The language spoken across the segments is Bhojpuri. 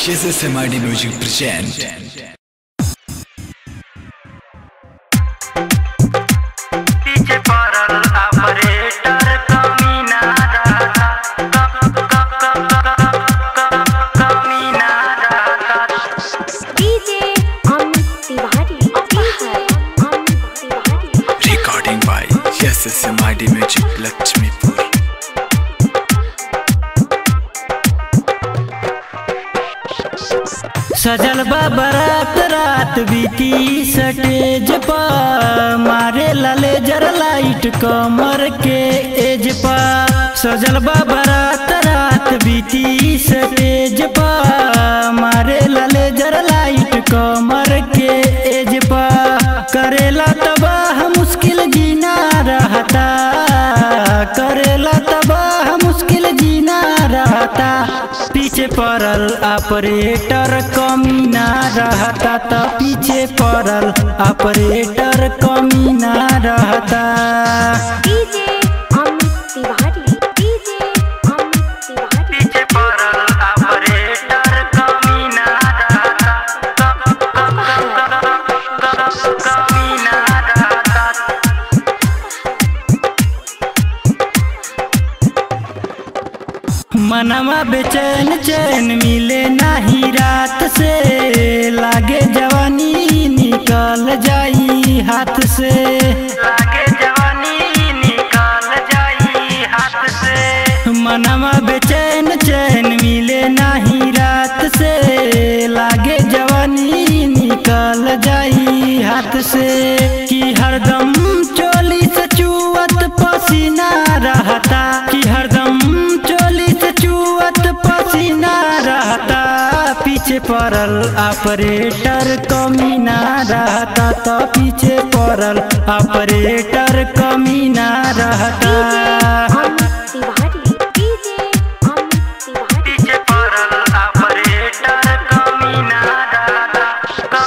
Yes, yes, MID Music present. पीछे पड़ल ऑपरेटर कमीना रहता क- क- क- क- कमीना रहता DJ Amit Tiwari DJ Amit Tiwari Recording by Yes, yes, MID Music Lakshmipur. सजल बा बरात रात बीती सटेज पर मारे लाले जर लाइट कमर के एज पर सजल बा बरात रात बीती सटेज पर मारे लाले जर लाइट कमर के एज पर करेला तबाह मुश्किल जीना रहता करेला तबाह मुश्किल जीना रहता पीछे पड़ल ऑपरेटर कमीना रहता त पीछे पड़ल ऑपरेटर कमीना रहता डीजे अमित तिवारी डीजे अमित तिवारी पीछे पड़ल ऑपरेटर कमीना रहता कमीना रहता मनवा बेचैन चैन मिले नाही रात से लागे जवानी निकल जाई हाथ से लागे जवानी निकल जाई हाथ से मनवा बेचैन चैन मिले नाही रात से लागे जवानी निकल जाई हाथ से कि हरदम चोली से चुअत पसीना रहता कि हरदम चोली से चुअत पसीना रहता पीछे पड़ल ऑपरेटर कमीना रहता तो पीछे पड़ल ऑपरेटर कमीना रहता अमित तिवारी डीजे अमित तिवारी पीछे पड़ल ऑपरेटर कमीना रहता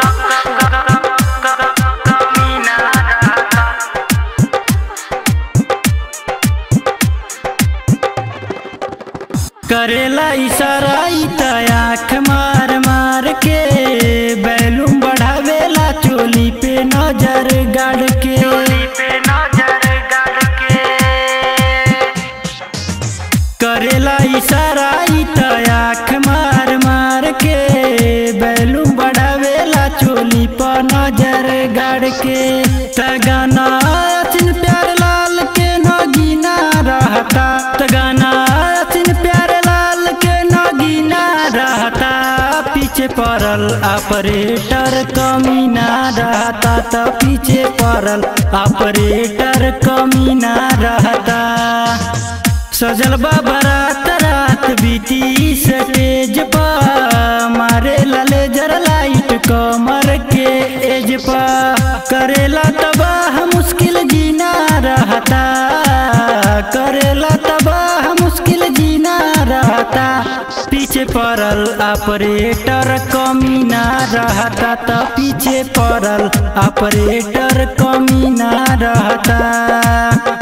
कमीना रहता करेला इशारा ई त आँख मार मार के बैलूम बढ़ावेला चोली पे नजर गाड़ के पे नजर गाड़ के करेला इशारा ई त आँख मार मार के बैलूम बढ़ावेला चोली पर नजर गाड़ के तगाना अचिन प्यार लाल के नगीना रहता तगाना अचिन प्यार लाल के नगीना रहता पीछे पड़ल ऑपरेटर कमीना रहता त पीछे पड़ल ऑपरेटर कमीना रहता सजल बा बरात रात बीती सटेज पर मारे लाले जर लाइट कमर के एज पर करेला तबाह मुश्किल जीना रहता करेला तबाह मुश्किल जीना रहता पीछे पड़ल ऑपरेटर कमीना रहता त पीछे पड़ल ऑपरेटर कमीना रहता